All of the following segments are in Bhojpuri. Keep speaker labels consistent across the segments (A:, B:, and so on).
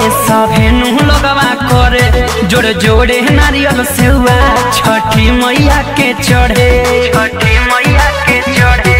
A: सभे नु लगवा करे जोड़े जोड़े नारियल सेवा छठी मैया के चढ़े छठी मैया के चढ़े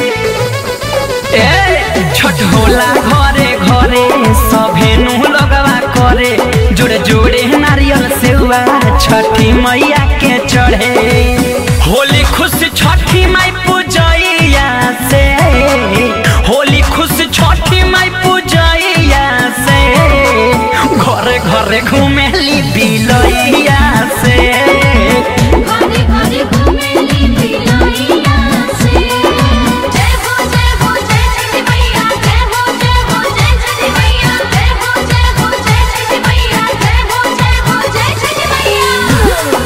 A: ए छठ होला घरे घरे सभे नु लगवा करे जोड़े जोड़े नारियल सेवा छठी मैया के चढ़े होली खुश छठी माई पूजैया से होली खुश छठी माई पूजैया से घरे घरे घुमेली बिलैया से
B: घरे घरे घुमेली बिलैया से जय हो जय हो जय छठी मैया जय हो जय हो जय छठी मैया जय हो जय हो जय छठी मैया जय हो जय हो जय छठी मैया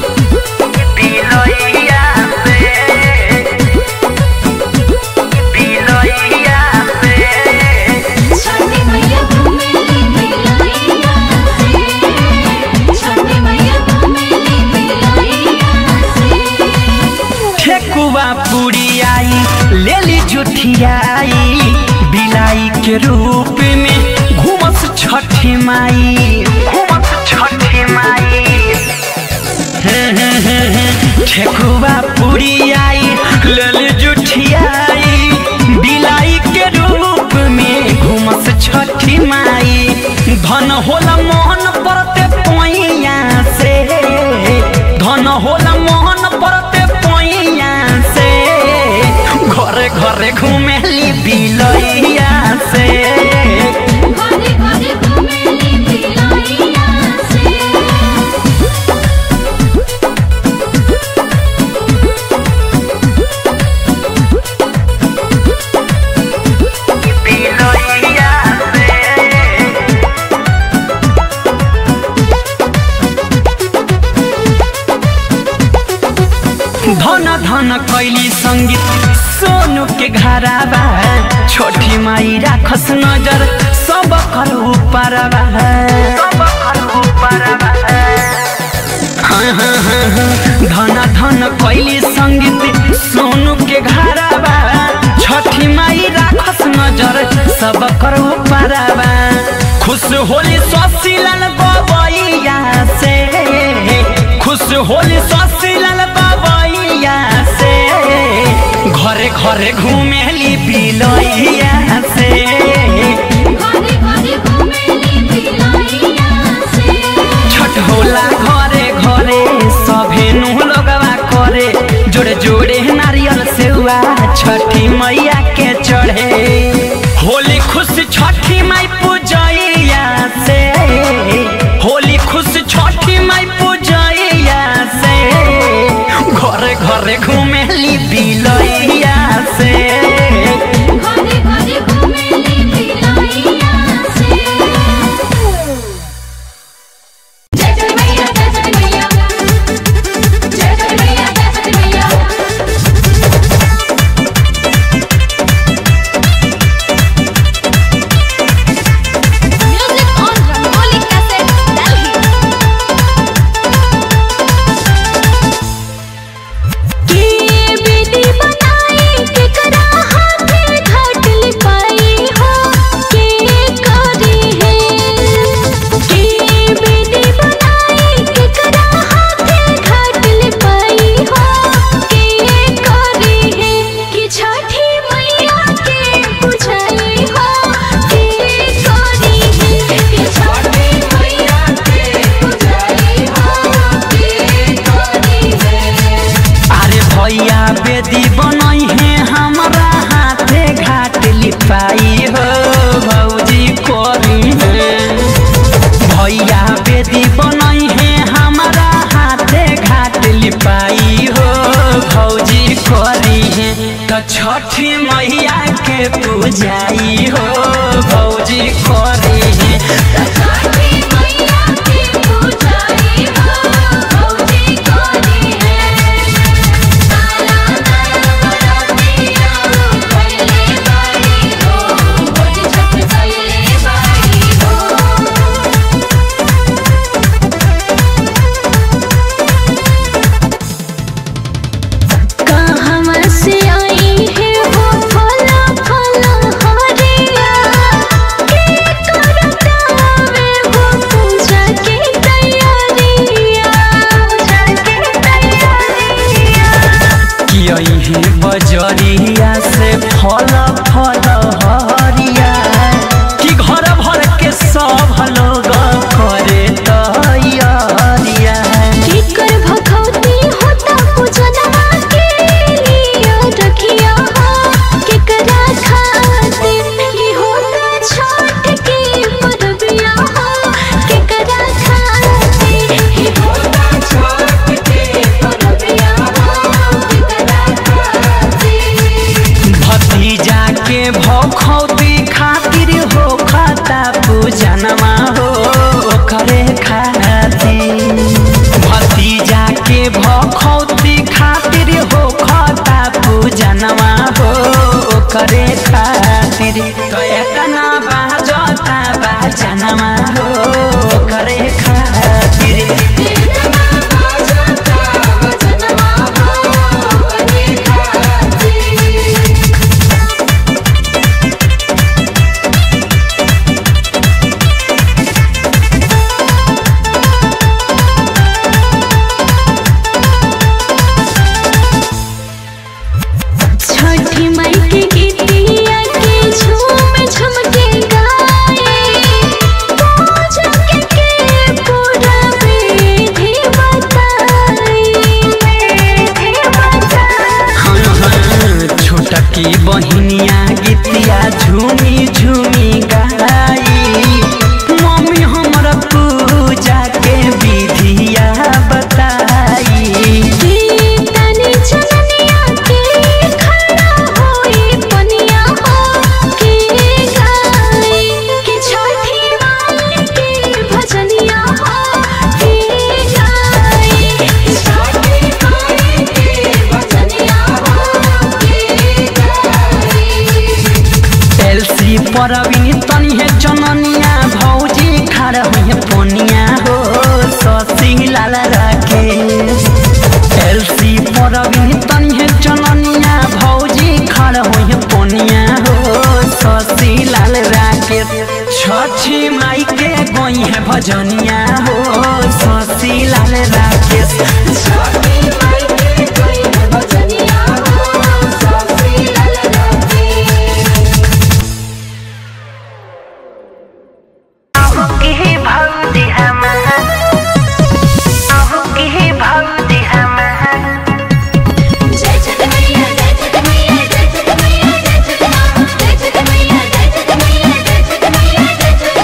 A: बिलैया से बिलैया से
B: छठी मैया घुमेली बिलैया से छठी मैया घुमेली बिलैया से
A: ठेकुआ पूरी आई लेली जुठियाई बिलाई के रूप में घूमस छठी माई घूमस छठी माई ठेकुआ पूरी आई लेली जुठियाई बिलाई के रूप में घूमस छठी माई धन होला मोहन परते पोइया से धन होला मोहन परते पोइया से घरे घरे घुमेली बिलैया से
B: घरे घरे घुमेली बिलैया से
A: बिलैया से धन धन कैली संगीत सोनू के घराबा छोटी माई राखस नजर सब कर ऊपरबा सब कर ऊपरबा हाँ, हाँ, हाँ, हाँ। धन धन कैली संगीत सोनू के घराबा छठी माई राखस नजर सब कर ऊपरबा खुश होली ससीलाल बबैया से खुश होली ससीलाल बबैया से घरे घरे घुमेली बिलैया से
B: घरे घरे घुमेली बिलैया से
A: छठ होला घरे घरे सभे नु लगवा करे जोड़े जोड़े नारियल सेवा छठी मैया के चढ़े होली खुश छठी माई पूजैया से होली खुश छठी माई पूजैया से घरे घरे घुमेली बिलैया से
B: घरे घरे घुमेली बिलैया से जय जय मैया जय जय मैया जय जय मैया जय जय मैया music on Rangoli cassette Delhi के बेटी बनाई केकरा हाथे घाट लिपाई हो के करी है के बेटी बनाई केकरा हाथे घाट लिपाई हो के करी है कि छठी मैया के बुझाई हो के करी है कि छठी मैया के बुझाई हो के करी है
A: अरे भैया बेदी बनई है हमारा हाथे घाट लिपाई हो भौजी करी है भैया बेदी बनई है हमारा हाथे घाट लिपाई हो भौजी करी है तो छठी मैया के पूजाई हो भौजी करी है
B: छठी मैया की पूजाई हो भौजी करी है ताला ताला बरातिया पहले बारी हो भौजी छठ पहले बारी हो कहाँ से आई है वो फला फला हरिया के करता वे
A: यही बजरिया से फल फल हरिया कि घर भर के सब लोग करे तैयारिया
B: केकर भखौती होता पूजनवा के लिए रखिया केकरा खातिर ई होता छठ के परबिया केकरा खातिर ई होता छठ के परबिया केकरा खातिर
A: भतीजा के भौखौती खातिर हो खाता पूजनमा हो करे खातिर भतीजा के भौखौती खातिर हो खाता पूजनमा हो करे खातिर तो एतना बाजता बाजनमा हो करे खातिर
B: छठी माई के गीतिया के झूम झूम के गाए पूजा के के पूरा विधि बताए विधि बताए
A: छोटकी बहिनिया गीतिया झूमी झूमी गाई मम्मी हमर पूजा के विधिया बताई
B: तनी चलनिया के खड़ा होई पनिया हो के गाए के छठी माई के भजनिया हो के गाए छठी माई के भजनिया हो के गाए
A: एलसी परबिन तनी है जननिया भौजी खाड़ हुई पोनिया हो ससी लाल राके एलसी परबिन तनी है जननिया भौजी खाड़ हुई पोनिया हो ससी लाल राके छठी माई के गोई है भजनिया हो ससी लाल राके
B: छठी माई के कोई भजनिया हो सबसे लाल राते जय छठ मैया जय छठ मैया जय छठ मैया जय छठ मां जय छठ मैया जय छठ मैया जय छठ मैया जय छठ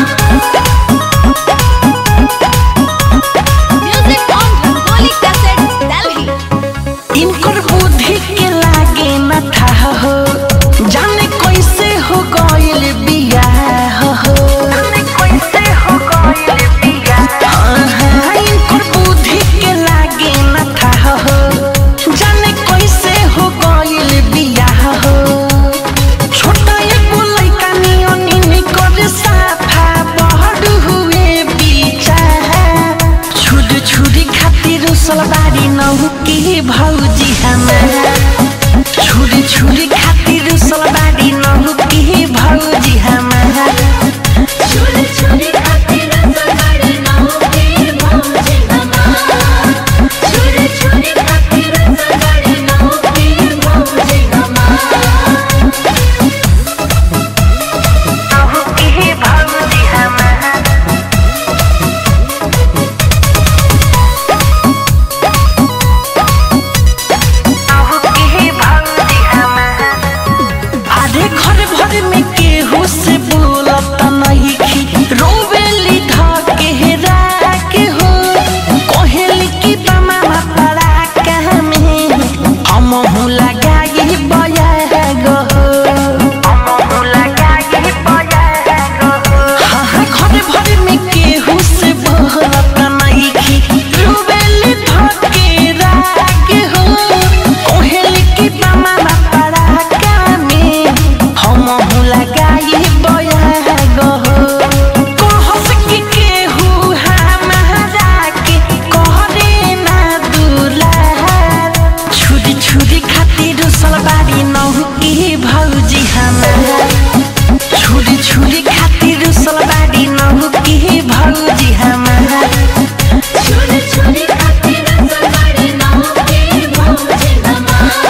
B: मां music on Rangoli cassette Delhi
A: इनकर बुद्धि के लागे न था हो जाने कैसे हो गइल बियाह हो जाने कैसे हो गइल बियाह इनकर बुद्धि के लागे न था हो जाने कैसे हो गइल बियाह हो छोटा एगो लइका नियन कर साफा बहर हुए बीचा छुरी छुरी खातिर सलवारी नहु के भौजी हमारा छुरी छुरी खातिर सलवारी नहु के भौजी हमारा
B: छोरी छोरी खातिर सवारी नाव के भौजी हमार छोरी छोरी खातिर सवारी नाव के भौजी हमार
A: नहु के भौजी हमारा नहु के भौजी हमारा अरे घर भर में केहू से बोलत नहीं खी रोवेली धके राके हो कोहेली की बमा पड़ा कह में हम हूँ लगाई बया गो हम हूँ लगाई बया गो हाँ घर भर में केहू से बोलत नहीं खी रोवेली धके राके हो कोहेली की बमा पड़ा कह में हम हूँ लगाई बया गो कहस कि केहू हमारा के करे ना दुलार छुरी छुरी खातिर सलवारी नहु के भौजी हमारा छुरी छुरी खातिर सलवारी नहु के भौजी हमारा
B: छोरी छोरी खातिर सवारी नाव के भौजी हमार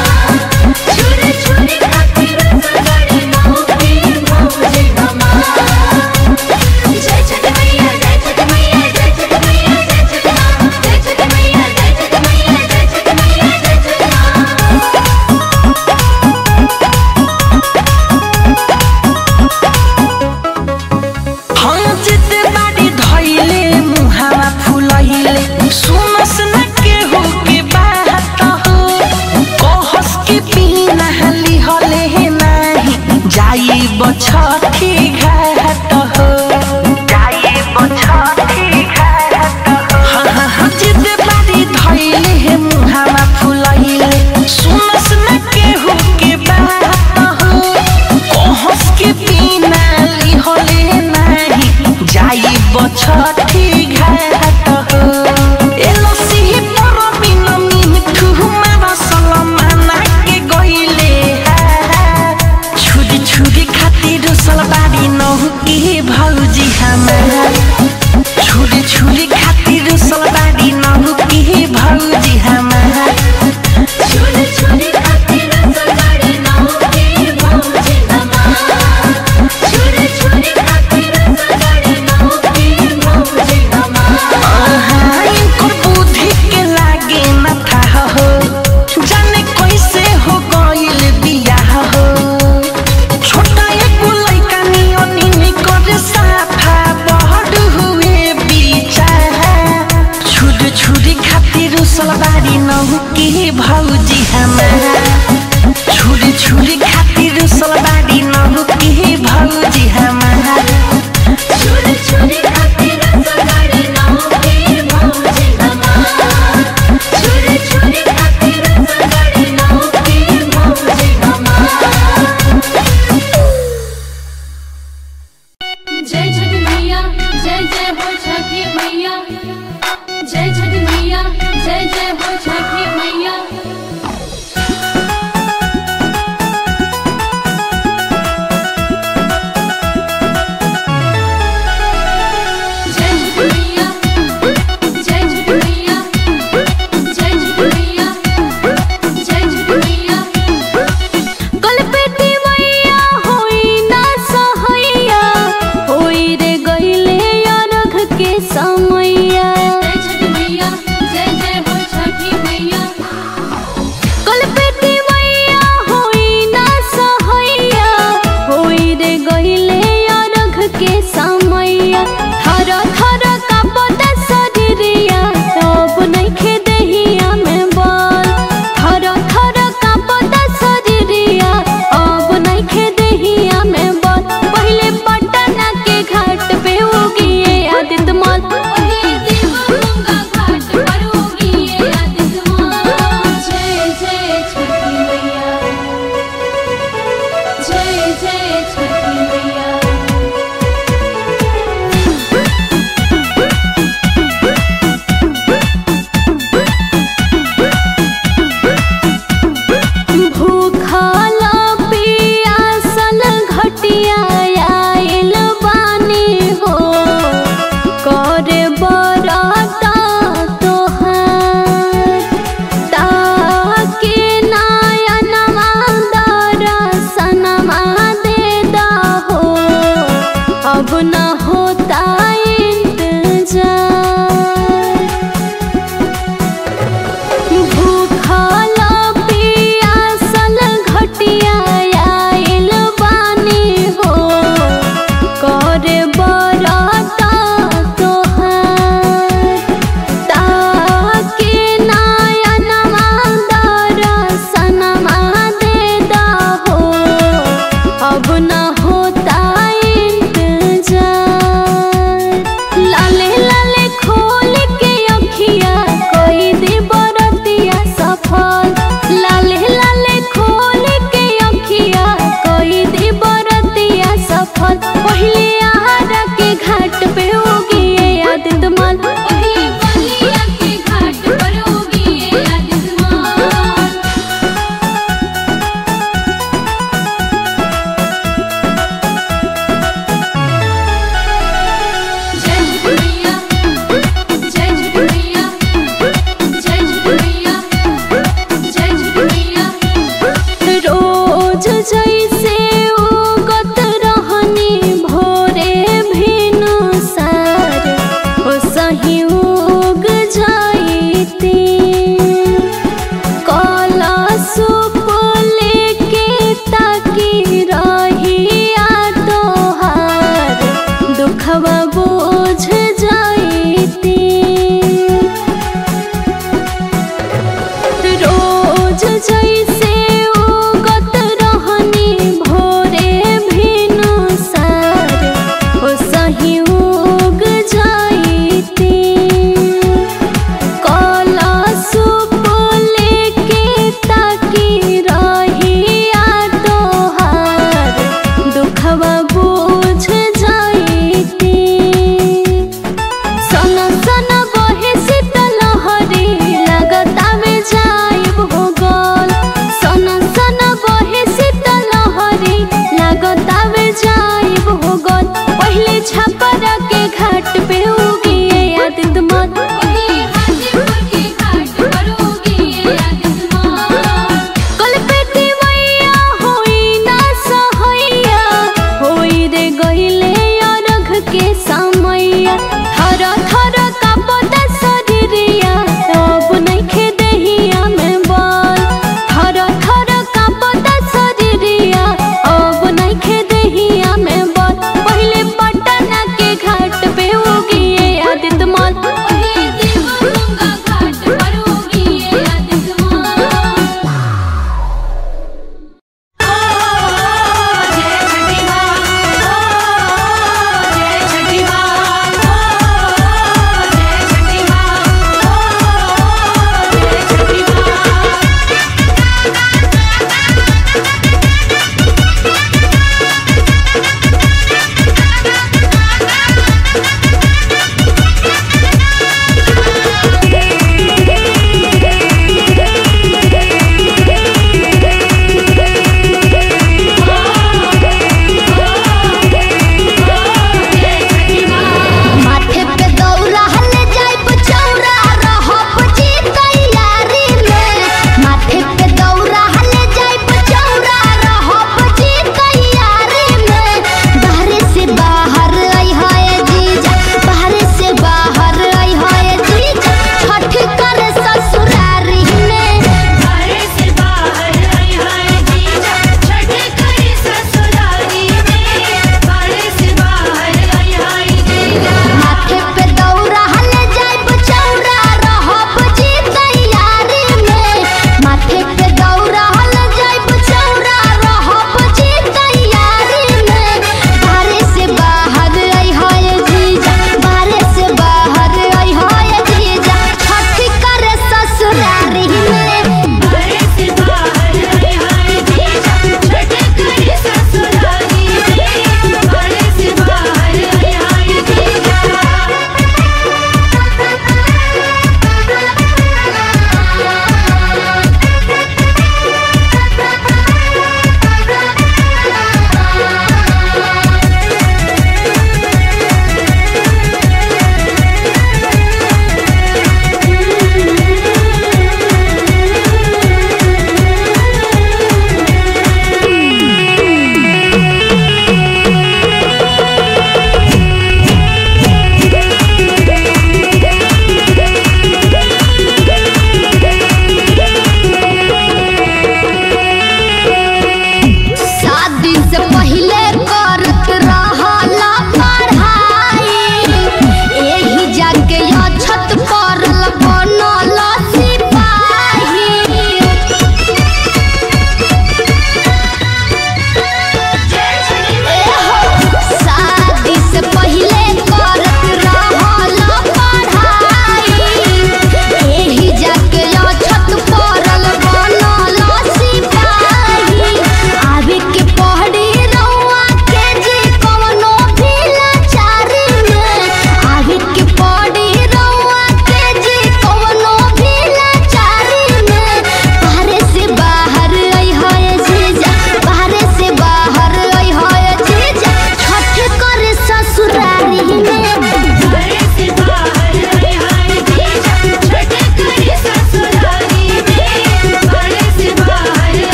A: हमार छुरी छुरी खातिर सलबारी नहु की भौजी हमार
B: छोरी छोरी खातिर सगाड़ी नौकी भौजी हमार छोरी छोरी खातिर सगाड़ी नौकी भौजी हमार
A: आहा, इनकर बुद्धि के लागे न था हो जाने कैसे हो गइल बियाह हो छोटा एगो लइका नियन निकर साफा बहर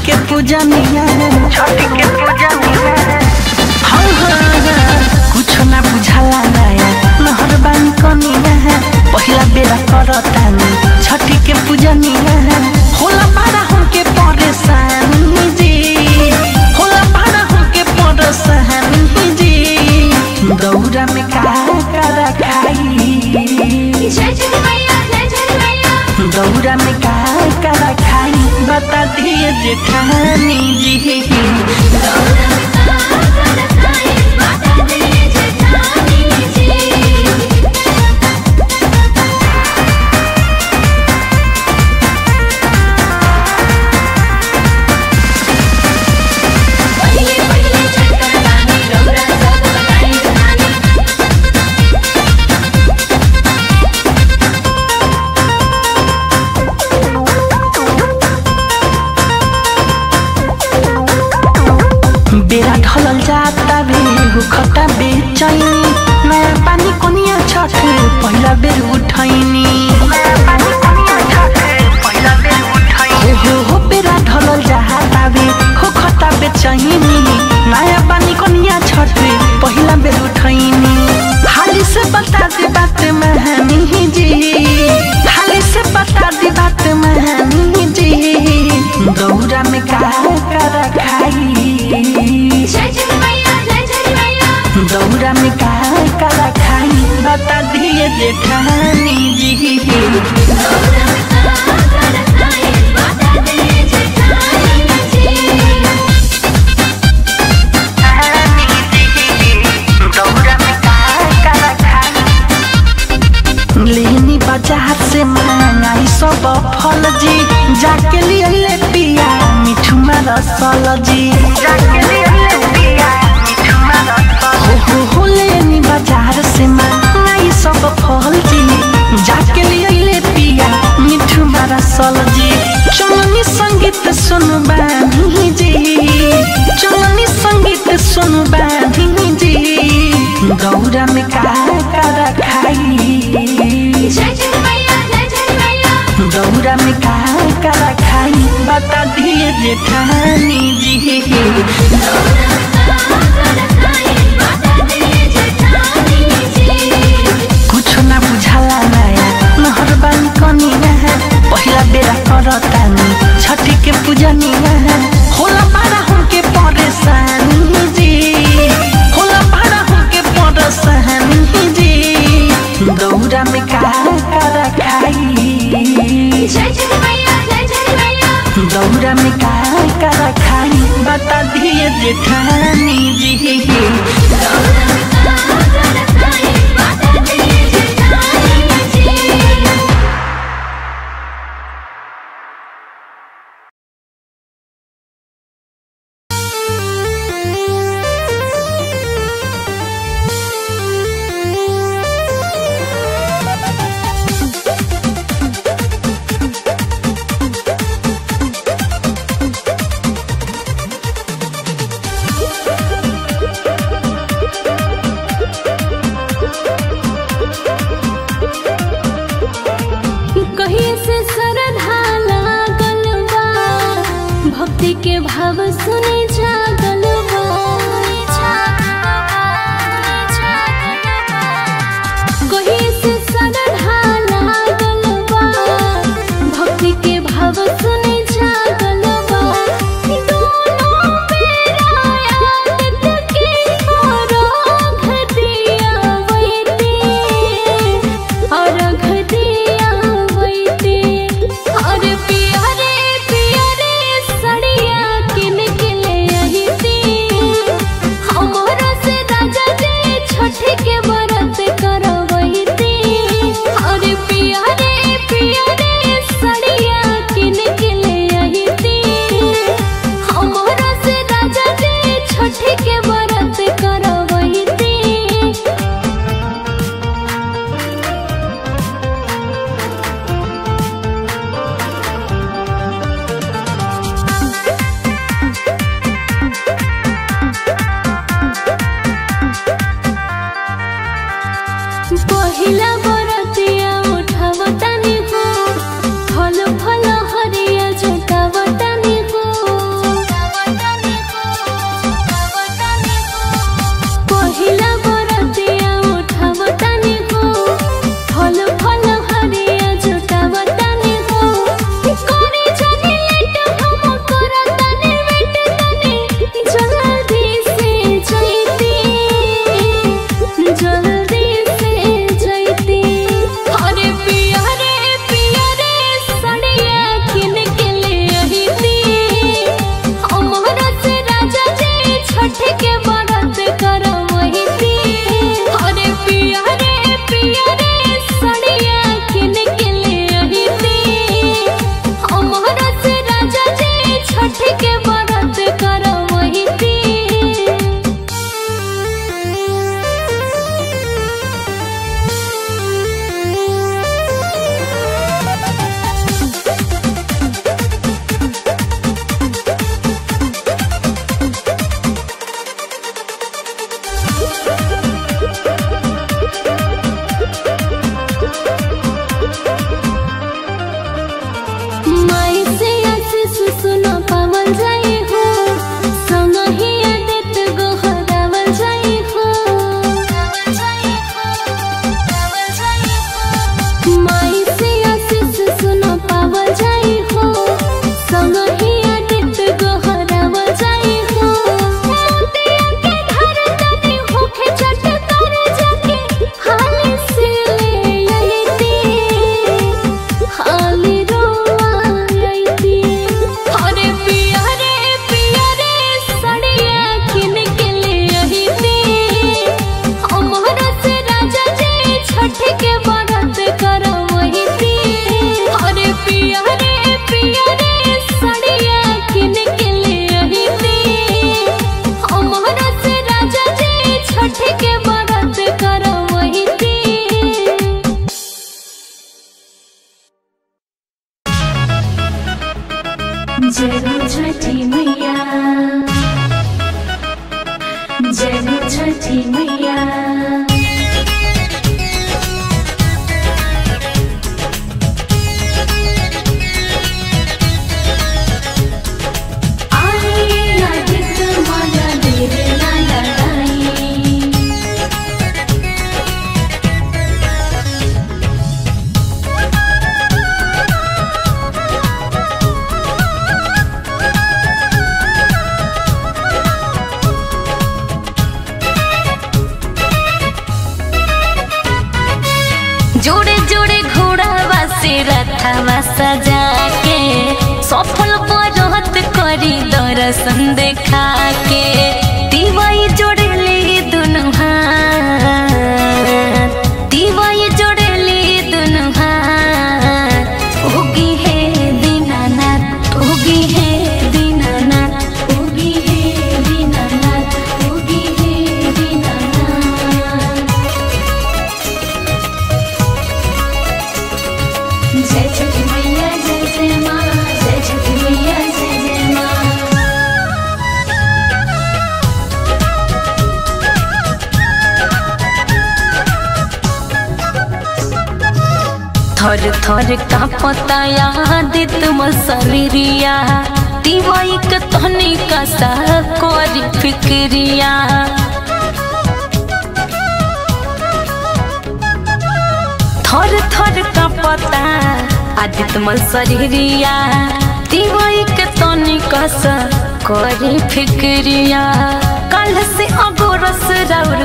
A: के पूजनिया छठी के पूजनिया हाँ हाँ हाँ कुछ ना बुझाला नया नहर बानी कनिया पहिला बेरा करतानी छठी के पूजनिया होला पारा हमके परेशानी जी होला पारा हमके परेशानी जी दौरा में का करा खाई
B: जय जय मैया जय जय मैया
A: दौरा में का करा खाई बता दिए जेठानी जी
B: माता दी जेठानी जी पहिले पहिले चक्कर बानी रौरा सब बताई कहानी
A: बेरा ढलल जाता बे हुखता बेचैनी नया पानी कोनिया छठ पहिला बेर उठैनी हो हो हो बेरा ढलल जाता बे हुखता बेचैनी नया पानी कोनिया छठ पहिला बेर उठैनी हाली से बता दे बात महानी जी हाली से बता दे बात महानी जी दौरा में का करा खाई
B: जय जय मैया जय जय मैया
A: दौरा में का करा खाई बता दिए जेठानी जी
B: माता दी जेठानी जी
A: लेनी बाजार से महंगाई सब फल जी जाके लिए ले पिया मिठू रसल जी जाके लिए पिया हो हो हो लेनी बाजार से महंगाई सब फल जी जाके लिए ले पिया मिठू रसल जी चलनी संगीत सुनु बानी जी चलनी संगीत सुनु बानी जी गौरा में का करा खाई
B: जय जय मैया जय जय मैया
A: दौरा में का करा खाई बता दिए जेठानी जी
B: माता दी जेठानी जी
A: कुछ ना बुझाला नया नहर बानी कनिया पहिला बेरा करतानी छठी के पूजनिया होला पारा हमके परेशानी जी होला पारा हमके परेशानी जी दौरा में का करा खाई
B: जय जय मैया जय जय मैया
A: दौरा में का करा खाई बता दिए जेठानी जी
B: माता दी जेठानी जी कहीं से सरधा लागल बा भक्ति के भाव सुने जागल बा कहीं से सरधा लागल बा भक्ति के भाव सुने जागल बा दोनों बेरा आदत के छोरो घटिया वैते और घटिया वैते और पियरे पियरे सड़िया किन के ले आईते छठी मैया जय हो छठी मैया आई अधिक माला देर ना लगाई
C: जोड़े जोड़े घोड़ावा से रथवा सजा के सफल बरहत करी दर्शन देखा के दिवाई जोड़े ले दुनु हाथ दिवाई जोड़े ले दुनु हाथ उगी है दीनानाथ उगी है दीनानाथ
B: उगी है दीनानाथ उगी है दीनानाथ जय छठी मैया जय जय माँ जय छठी मैया जय जय माँ
C: थर थर का पताया दित मसरिया दिवाई के तहनी का सा कोरी फिक्रिया थर थर का पता आदित मसरिया दिवाई के तहनी का सा कोरी फिक्रिया कल से अगोरस राउर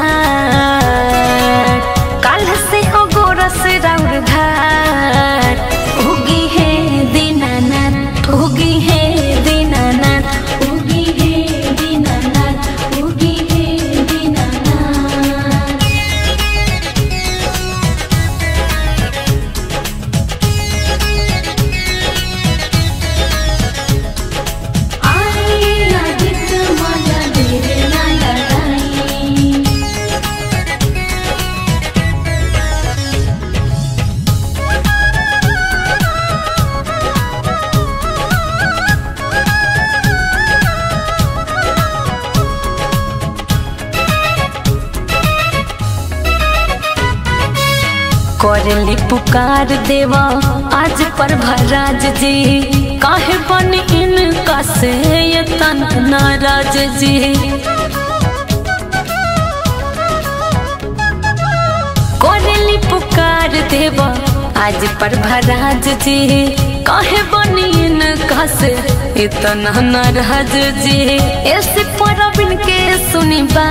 C: घाट कल से अगोरस राउर घाट उगी है दीनानाथ उगी है दीनानाथ
B: उगी है दीनानाथ उगी है दीनानाथ आई अधिक माला देर ना लगाई
C: करली पुकार देवा आज पर भराज जी काहे बन इनका से ये तन नाराज जी करली पुकार देवा आज पर भराज जी काहे बन इनका से इतना नाराज जी ऐसे परबिन के सुनी बा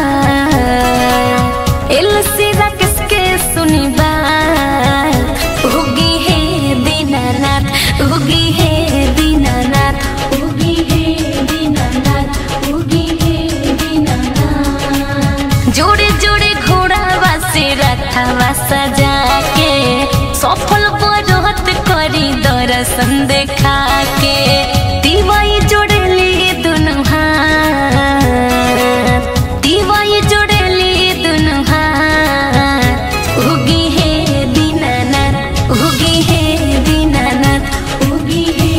C: एलसीरा किसके सुनी बात उगी है दीनानाथ उगी है दीनानाथ
B: उगी है दीनानाथ उगी है दीनानाथ
C: जोड़े जोड़े घोड़ावा से रथवा सजा के सफल बरहत करी दर्शन देखा के दिवाई जोड़े ली दुनु हाथ दिवाई जोड़े ली दुनु हाथ उगी है दीनानाथ उगी है दीनानाथ
B: उगी है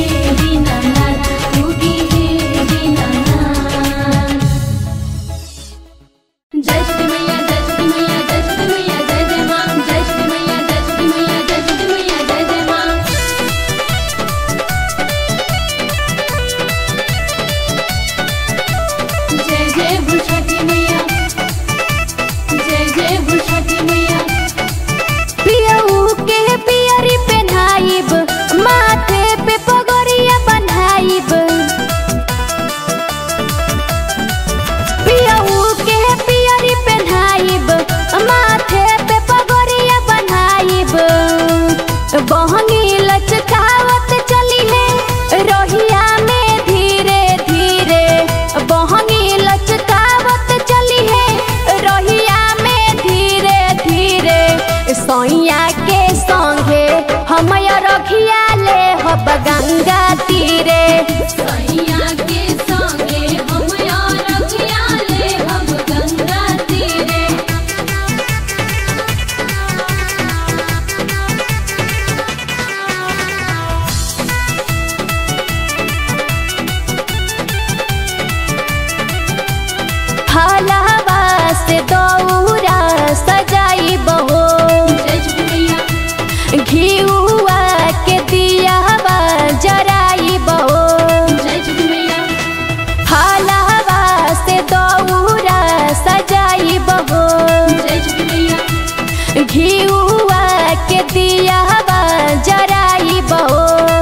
C: से दौरा सजाई बहो
B: जय छठी मैया
C: घिउआ के दियावा जराई बहो
B: जय छठी मैया
C: फलवा से दौरा सजाई बहो
B: जय छठी मैया
C: घिउआ के दियावा जराई बहो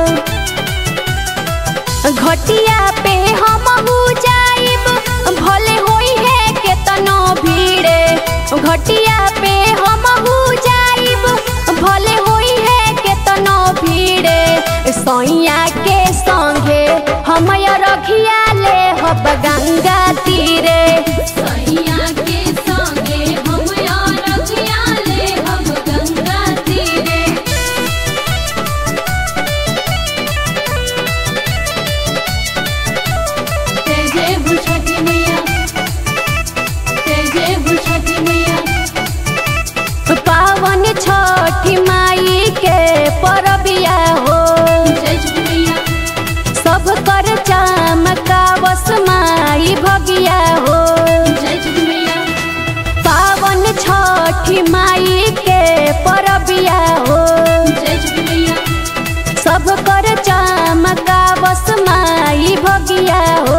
C: घटिया पे हम जाइब भले होई है केतनो भीड़े घटिया पे हम जाइब भले होई है केतनो भीड़े सैया के संगे हम रखिया ले हब गंगा तीरे
B: सैया के संगे हम यार रखिया ले हम गंगा तीरे जय जय हो छठी मैया जय जय हो छठी मैया
C: पावन छठी माई के परबिया हो
B: जय छठी मैया
C: सब कर चमकावस माई भगिया हो
B: जय छठी मैया
C: पावन छठी माई के परबिया हो
B: जय छठी मैया
C: सब कर चमकावस माई भगिया हो